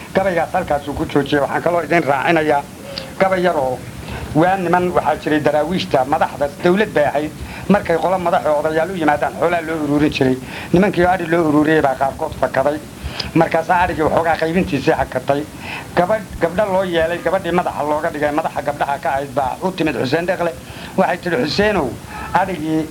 gabaygaas halkaasuu ku joojiyey waxaan kaloo idin raacinayaa gabay yaroo waa niman waxaa jiray daraawiishta madaxda dawlad bay ahayd markay qolo madaxo odayaal u yimaadaan xoolaa loo uruurin jiray nimankii adhi loo uruuriyey baa qaarkood fakaday markaasaa adhigii waxoogaa qaybintiisii hakatay gabadh gabdho loo yeelay gabadhii madaxa looga dhigay madaxa gabdhaha ka ahayd baa u timid xuseen dhekle waxay tidhi xuseenow adhigii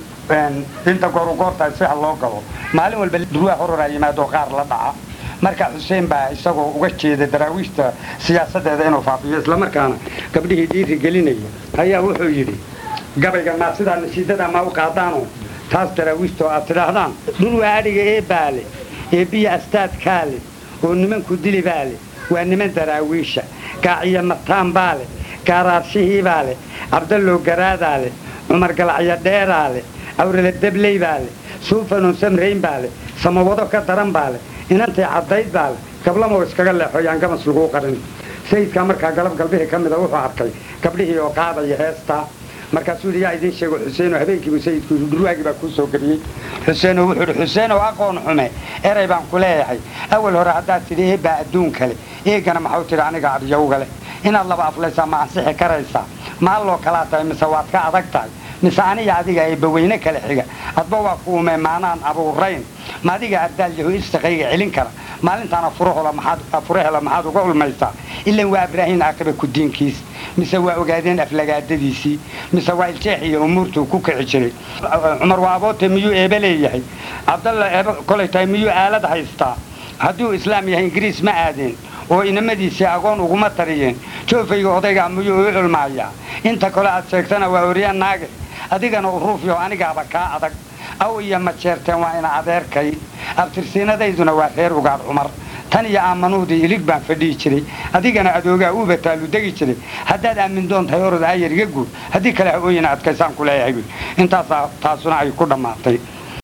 inta gooru goortaa si ha loo galo maalin walba durwaa hororaa yimaado qaar la dhaca marka xuseen baa isagoo uga jeeda daraawiishta siyaasadeeda inuu faafiyo islamarkaana gabdhihii dhiiri gelinaya ayaa wuxuu yidhi gabayga maa sidaa nasiidada maa u qaadaano taas daraawiishta oo aad tidhaahdaan dhulwaa adhiga ee baale ee biyo astaadkaale oo nimanku dili baale waa niman daraawiisha gaaciyo mataan baale gaaraarshihii baale cabdallow garaadaale cumar galacyo dheeraale awrala debley baale suufanon samrayn baale samawado ka daran baale inantay caddayd baale gablamoo iskaga leexooyaan gamas laguu qarin sayidkaa markaa galab galbihii ka mida wuxuu arkay gabdhihii oo qaadaya heestaa markaasuu yidhi yaa idiin sheego xuseenoo habeenkiibu sayidku yidhi dhurwaagii baa kuu soo geliyey xuseenoo wuxuu yidhi xuseenoo aqoon xume eray baan ku leeyahay awal hore haddaad tidhi eebbaa adduun kale eegana maxau tidhi aniga adyowga leh inaad laba aflaysaa ma ansixi karaysaa maalloo kalaa tahay mise waad ka adag tahay mise aniga adiga eebbaweyne kale xiga adba waa kuume maanaan abuurayn ma adiga ardaal yahu istaqayga celin kara maalintaana furahela maxaad uga ulmaysaa ilan waa ibraahiim aakiba kudiinkiis mise waa ogaadeen aflagaadadiisii mise waa iljeex iyo umuurtuu ku kici jiray cumar waa aboote miyuu eebe leeyahay cabdalla eebe kolay tahay miyuu aalad haystaa hadduu islaam yahay ingiriis ma aadeen oo inamadiisii agoon uguma tariyeen joofayga odaygaa miyuu u culmaayaa inta kale aad sheegtana waa orya naage adigana uruufyo anigaaba kaa adag aw iyo ma jeerteen waa ina adeerkay abtirsiinadayduna waa reer ugaadh cumar tan iyo aamanuudii ilig baan fadhihi jiray adigana adoogaa uuba taalu degi jiray haddaad aamin doon tahay orod aayar iga guur haddii kale ha ooyina adkaysaan ku leeyahay intaasaa taasuna ay ku dhammaatay